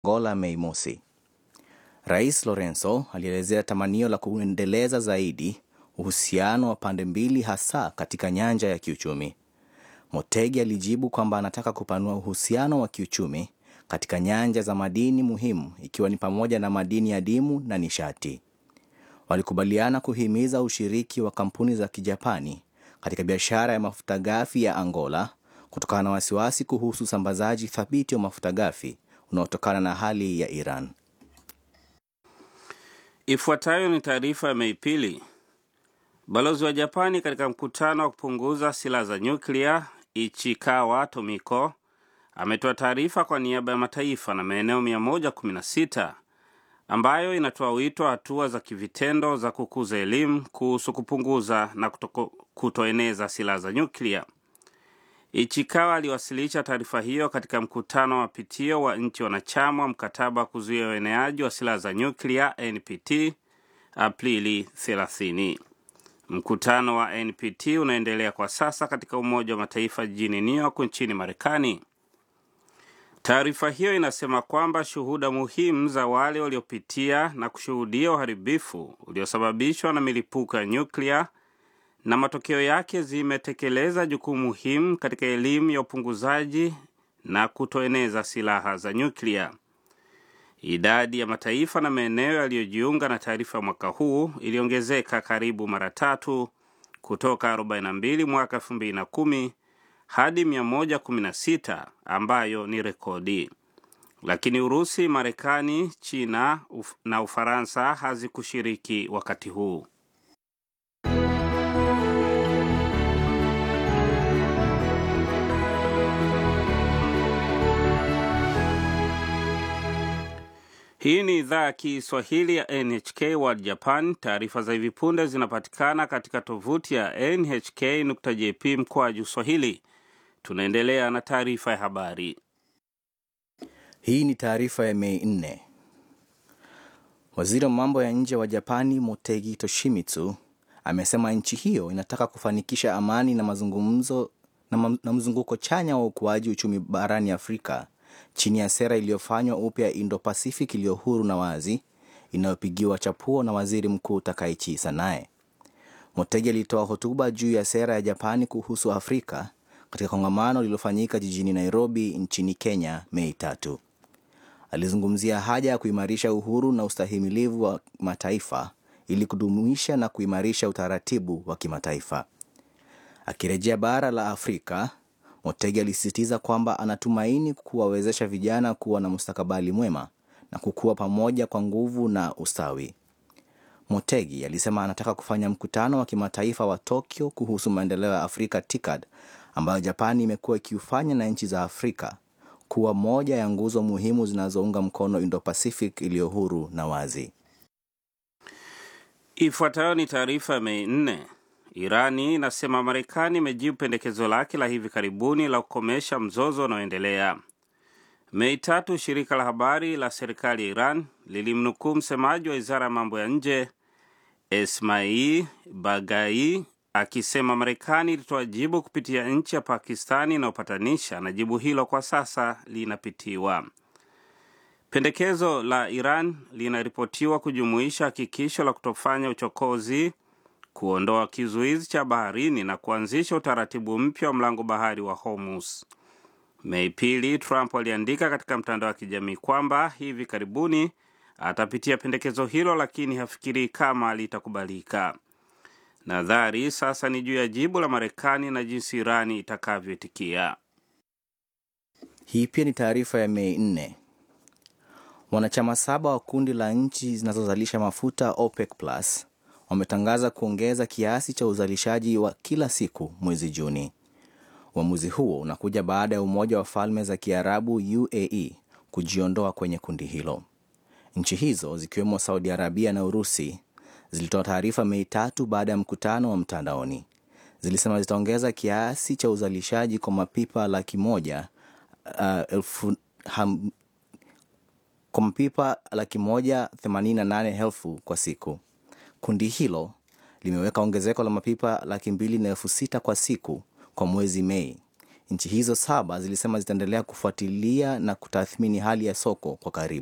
Angola Mei Mosi. Rais Lorenzo alielezea tamanio la kuendeleza zaidi uhusiano wa pande mbili hasa katika nyanja ya kiuchumi. Motegi alijibu kwamba anataka kupanua uhusiano wa kiuchumi katika nyanja za madini muhimu ikiwa ni pamoja na madini adimu na nishati. Walikubaliana kuhimiza ushiriki wa kampuni za Kijapani katika biashara ya mafuta ghafi ya Angola kutokana na wasiwasi kuhusu usambazaji thabiti wa mafuta ghafi unaotokana na hali ya Iran. Ifuatayo ni taarifa ya Mei pili. Balozi wa Japani katika mkutano wa kupunguza silaha za nyuklia Ichikawa Tomiko ametoa taarifa kwa niaba ya mataifa na maeneo 116 ambayo inatoa wito wa hatua za kivitendo za kukuza elimu kuhusu kupunguza na kutoko, kutoeneza silaha za nyuklia. Ichikawa aliwasilisha taarifa hiyo katika mkutano wa pitio wa nchi wanachama wa mkataba wa kuzuia ueneaji wa silaha za nyuklia NPT Aprili 30. Mkutano wa NPT unaendelea kwa sasa katika Umoja wa Mataifa jijini New York nchini Marekani. Taarifa hiyo inasema kwamba shuhuda muhimu za wale waliopitia na kushuhudia uharibifu uliosababishwa na milipuko ya nyuklia na matokeo yake zimetekeleza jukumu muhimu katika elimu ya upunguzaji na kutoeneza silaha za nyuklia. Idadi ya mataifa na maeneo yaliyojiunga na taarifa ya mwaka huu iliongezeka karibu mara tatu kutoka 42 mwaka 2010 hadi 116 ambayo ni rekodi. Lakini Urusi, Marekani, China uf na Ufaransa hazikushiriki wakati huu. Hii ni idhaa ya Kiswahili ya NHK World Japan. Taarifa za hivi punde zinapatikana katika tovuti ya nhk.jp mkwaju swahili. Tunaendelea na taarifa ya habari. Hii ni taarifa ya Mei 4. Waziri wa mambo ya nje wa Japani Motegi Toshimitsu amesema nchi hiyo inataka kufanikisha amani na mazungumzo na, ma, na mzunguko chanya wa ukuaji uchumi barani Afrika chini ya sera iliyofanywa upya Indo-Pacific iliyo huru na wazi inayopigiwa chapuo na waziri mkuu Takaichi Sanae. Motegi alitoa hotuba juu ya sera ya Japani kuhusu Afrika katika kongamano lililofanyika jijini Nairobi nchini Kenya Mei tatu. Alizungumzia haja ya kuimarisha uhuru na ustahimilivu wa mataifa ili kudumisha na kuimarisha utaratibu wa kimataifa. Akirejea bara la Afrika, Motegi alisisitiza kwamba anatumaini kuwawezesha vijana kuwa na mustakabali mwema na kukua pamoja kwa nguvu na ustawi. Motegi alisema anataka kufanya mkutano wa kimataifa wa Tokyo kuhusu maendeleo ya Afrika TICAD ambayo Japani imekuwa ikiufanya na nchi za Afrika kuwa moja ya nguzo muhimu zinazounga mkono Indo-Pacific iliyo huru na wazi. Ifuatayo ni taarifa ya Mei nne. Irani inasema Marekani imejibu pendekezo lake la hivi karibuni la kukomesha mzozo unaoendelea. Mei tatu, shirika la habari la serikali ya Iran lilimnukuu msemaji wa wizara ya mambo ya nje Esmail Bagai akisema Marekani ilitoa jibu kupitia nchi ya Pakistani inayopatanisha na jibu hilo kwa sasa linapitiwa. Pendekezo la Iran linaripotiwa kujumuisha hakikisho la kutofanya uchokozi, kuondoa kizuizi cha baharini na kuanzisha utaratibu mpya wa mlango bahari wa Hormuz. Mei pili, Trump aliandika katika mtandao wa kijamii kwamba hivi karibuni atapitia pendekezo hilo, lakini hafikirii kama litakubalika. Nadhari sasa ni juu ya jibu la Marekani na jinsi Irani itakavyoitikia. Hii pia ni taarifa ya Mei 4. Wanachama saba wa kundi la nchi zinazozalisha mafuta OPEC Plus wametangaza kuongeza kiasi cha uzalishaji wa kila siku mwezi Juni. Uamuzi huo unakuja baada ya Umoja wa Falme za Kiarabu UAE kujiondoa kwenye kundi hilo. Nchi hizo zikiwemo Saudi Arabia na Urusi zilitoa taarifa Mei tatu baada ya mkutano wa mtandaoni. Zilisema zitaongeza kiasi cha uzalishaji kwa mapipa laki moja uh, elfu, ham, kwa mapipa laki moja themanini na nane elfu kwa siku. Kundi hilo limeweka ongezeko la mapipa laki mbili na elfu sita kwa siku kwa mwezi Mei, Nchi hizo saba zilisema zitaendelea kufuatilia na kutathmini hali ya soko kwa karibu.